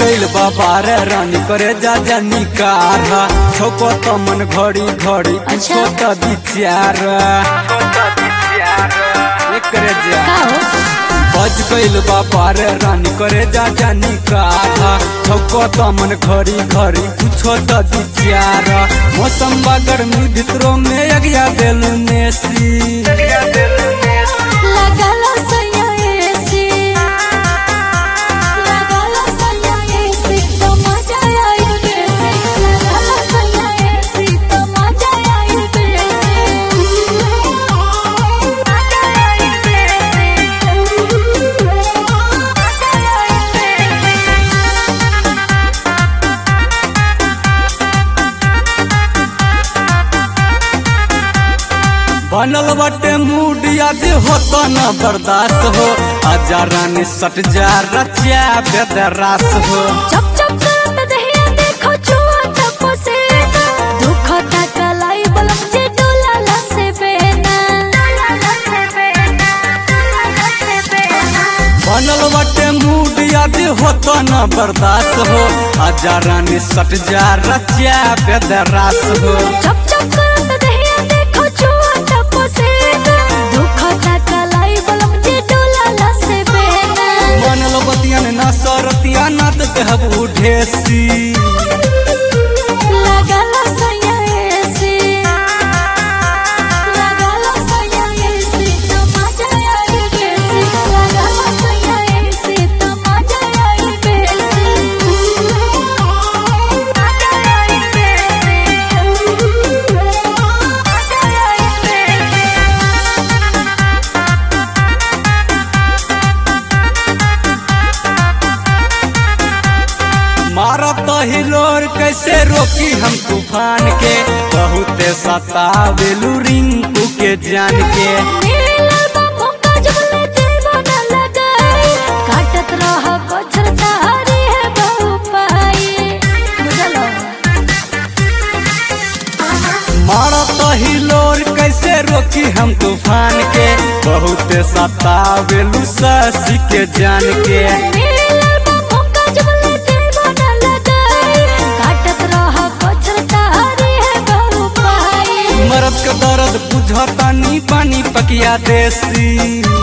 गइल बाबार रानी करे जा जानी कार छोको तो मन घड़ी घड़ी अच्छा। छोटा विचार करे जा का हो बज गइल बाबार रानी करे जा जानी कार छोको तो मन घड़ी घड़ी कुछो तो विचार मौसम बा गर्मी भितरों में अगिया दिल में सी लगाला सैया एसी लगाला सैया एसी तो मजा आई बेसी लगाला सैया एसी तो मजा आई बेसी मजा आई बेसी मजा आई बनल बटे मूड आज होता न बर्दाश्त हो आजा रानी सट जा रचिया बेदरास हो चप चप करत दहिया देखो छुआ टप से दुख तकलाई बलम जे डोला लसे बेना लसे बेना लसे बेना बनल बटे मूड आज होता न बर्दाश्त हो आजा रानी सट जा रचिया बेदरास हो चप चप करत दहिया देखो छुआ टप से दुख तकलाई बलम जे डोला लसे बेना बनल बतियन न सरतिया न त कहबू ढेसी लगाला सैया एसी लगाला सैया एसी तो मजा आई बेसी लगाला सैया एसी तो मजा आई बेसी मजा आई बेसी मजा आई बेसी मारत हिलोर कैसे रोकी हम तूफान के बहुते सतावेलू रिंकू के जान के मिलल बा मौका जब ले देबो न लगाई काटत रह बछर तारी है बहु पाई बुझलो मारत हिलोर कैसे रोकी हम तूफान के बहुते सतावेलू ससी के जान के मिलल बा मौका जब ले देबो न लगाई काटत रह बछर तारी है बहु पाई मरद के दर्द बुझतानी पानी पकिया देसी